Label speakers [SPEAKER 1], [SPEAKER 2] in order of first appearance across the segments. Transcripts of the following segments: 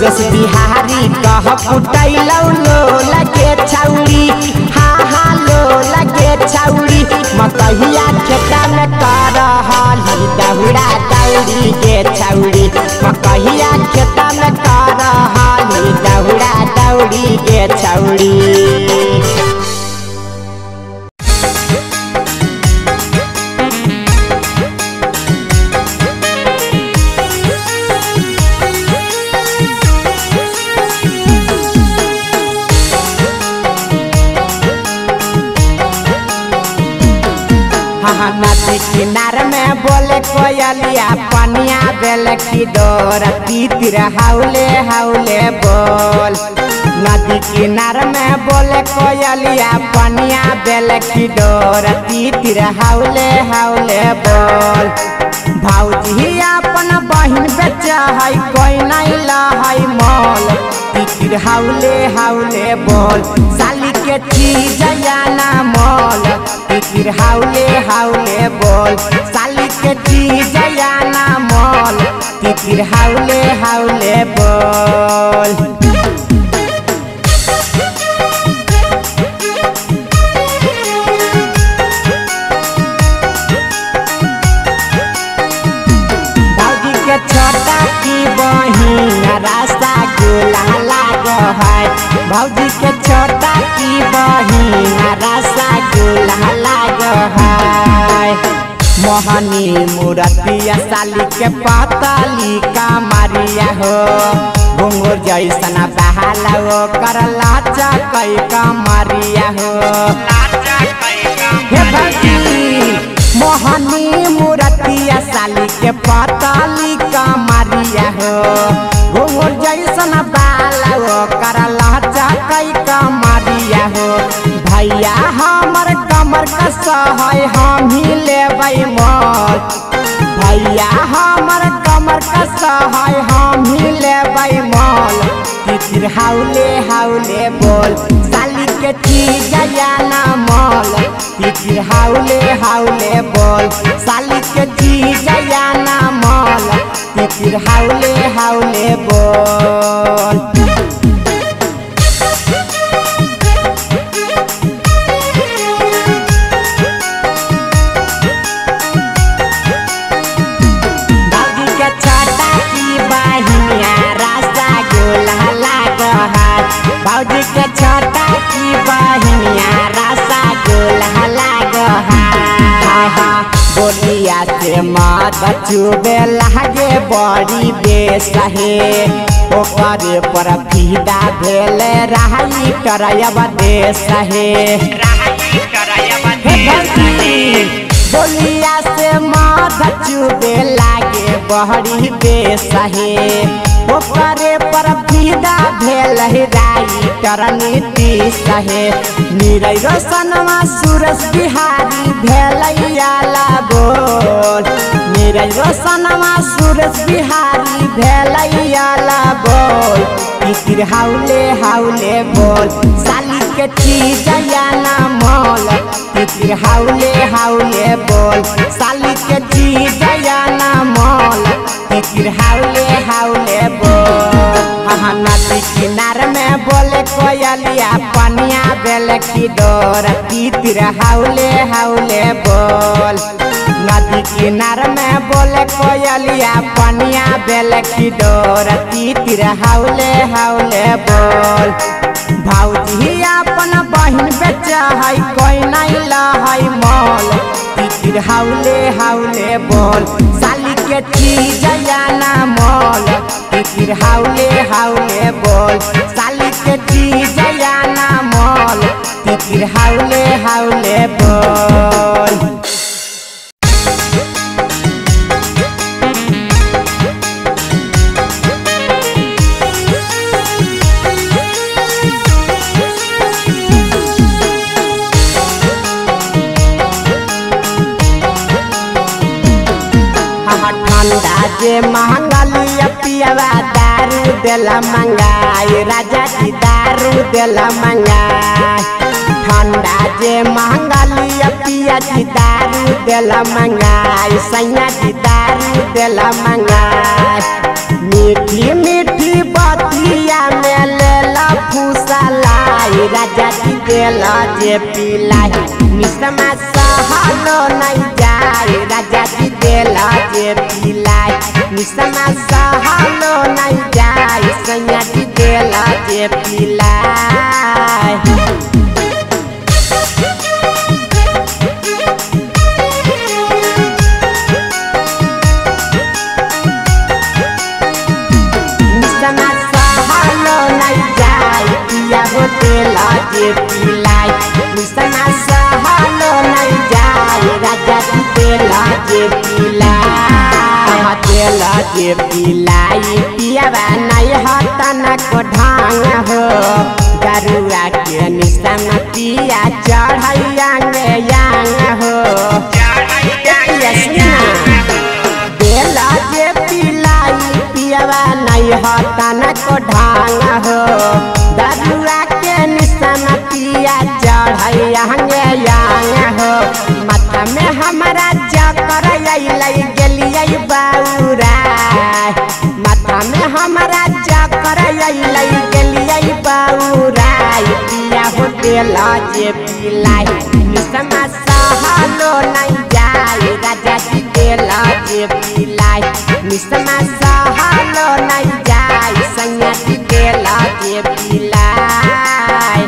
[SPEAKER 1] सूरज बिहारी कह कुटैलौ लो लगे छौरी हाँ हाँ लो लगे छौरी मकहिया खेता में कर हाली दहुड़ा दौड़ी के छौरी मकहिया खेता में कर हाली दहुड़ा दौड़ी के छौरी हाँ नदी किनार में बोले कोयलिया पनिया बेल की डोर तीतिर हाउले हाउले बोल नदी किनार में बोले कोयलिया पनिया बेल की डोर तीतिर हाउले हाउले बोल भौजी अपन बहिन बेच है कोई नहीं लहै मोल तीतिर हाउले हाउले बोल साली के चीज ना मोल तीतिर हाउले हाउले बोल साली के चीज ना मोल तीतिर हाउले हाउले बोल भौजी के छोटा की बहिन रास्ता गुला लाग है भौजी के छोटा की बहिन रास्ता गुला लाग है मोहनी मूर्तिया साली के पतली कमरिया हो घुंगुर जैसन बहाला हो कर लाचा कई कमरिया हो हे भौजी मोहनी मूर्तिया साली के पतली कमरिया हो घुंगुर जैसन बाला हो कर लाचा कई कमरिया हो भैया हमर कमर कस है हम ही लेबै मोल भैया हमर कमर कस है हम ही लेबै मोल तितिर हाउले हाउले बोल साली के चीज ना मोल तितिर हाउले हाउले बोल साली के चीज ना मोल तितिर हाउले हाउले बोल दादी के छोटा की बहिनिया रास्ता गोला लाग हाथ भौजी के छोटा की बहिनिया रास्ता गोला लाग हाथ बोलिया से मत चुबे लागे बड़ी बेसहे ओकरे पर फीदा भेले रहाई करयब देश हे हे भौजी बोलिया से माध चुबे लागे बहरी बेसहे ओकरे पर फीदा भेल है राई करनीति सहे निरै रोशनमा सूरज बिहारी भेलैयाला बोल निरै रोशनमा सूरज बिहारी भेलैयाला बोल तितिर हाउले हाउले बोल साली के चीज ना मोल तितिर हाउले हाउले बोल साली के चीज ना मोल तितिर हाउले हाउले बोल हाँ नदी किनार में बोले कोयलिया पनिया बेल की डोर तितिर हाउले हाउले बोल नदी किनार में बोले कोयलिया पनिया बेल की डोर तितिर हाउले हाउले बोल भौजी अपन बहिन बेच है कोई नहीं लहै मोल तितिर हाउले हाउले बोल साली के चीज ना मोल तितिर हाउले हाउले बोल साली के चीज ना मोल तितिर हाउले हाउले बोल हाँ ठंडा जे महंगलिया पियावा दारू देला मंगाई राजा जी दारू देला मंगाई ठंडा जे महंगलिया पिया जी दारू देला मंगाई सैया जी दारू देला मंगाई मीठी मीठी बाती राजा जी देला जे पिलाई निसमा सहलो नहीं जाए राजा जी देला जे पिलाई निसमा सहलो नहीं जाए सैया जी देला जे पिलाई निसमा सहलो नहीं जाए पिया हो देला जे पिलाई निसमा सहलो नहीं जाए राजा जी देला जे पिलाई देला जे पिलाई पियावा नहीं हतन को ढांग हो गरुआ के निसम पिया चढ़ैया यांग हो यसिना देला जे पिलाई पियवा नहीं हतन को ढांग हो दरुआ के निशान पिया चढ़ैया यांग हो माथा में हमारा चक्कर अइलै गेलियै बौरा माथा में हमारा चक्कर अइलै गेलियै बौरा पिया हो देला जे पिलाई निसमा सहलो नहीं जाए राजा जी देला जे पिलाई निसमा सहलो नहीं जाए सैया जी देला जे पिलाई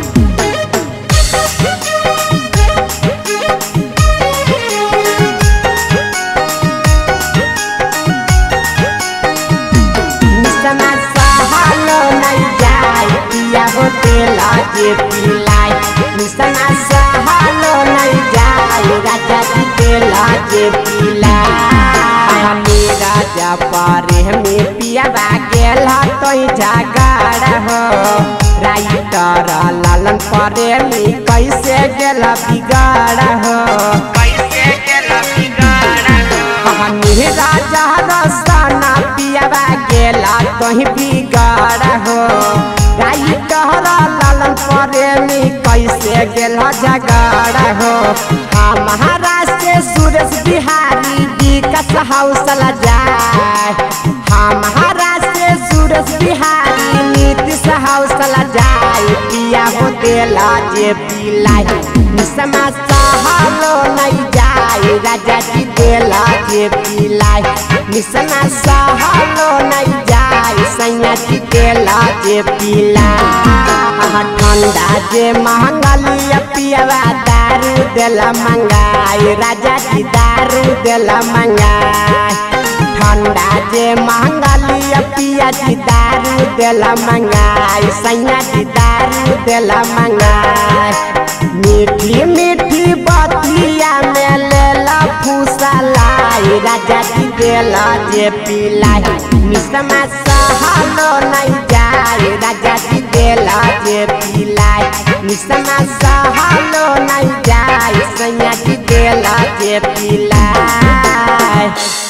[SPEAKER 1] निसमा सहलो नहीं जाए पिया हो देला जे पिलाई निसमा सहलो नहीं जाए राजा जी देला जे पिलाई हमी राजा पारे में पिया गेल तो जागाड़ हो राइटर लालन पारे में कैसे गेल बिगाड़ हो हमी राजा रसना पियावा गेला कहीं बिगाड़ हो गाई कहरा लालन प्रेमी कैसे गेल झगड़ हो हमारा से सुरेश बिहारी विकास हौसला जाए हमारा से सुरेश बिहारी नीतीश हौसला जाए पिया हो देला जे पिलाई निसमा सहलो नहीं जाए राजा जी देला जे पिलाई निसमा सहलो नहीं जाए सैया जी देला जे पिलाई ठंडा जे महंगलिया पियवा दारू देला मंगाई राजा जी दारू देला मंगाई ठंडा जे महंगलिया पिया जी दारू देला मंगाई सैया जी दारू देला मंगाई मीठी मीठी बतिया में लेला फूसलाई राजा जी देला जे पिलाई निसमा सहलो नहीं जाए राजा जी देला जे पिलाई निसमा सहलो नहीं जाए सैया जी देला जे पिलाई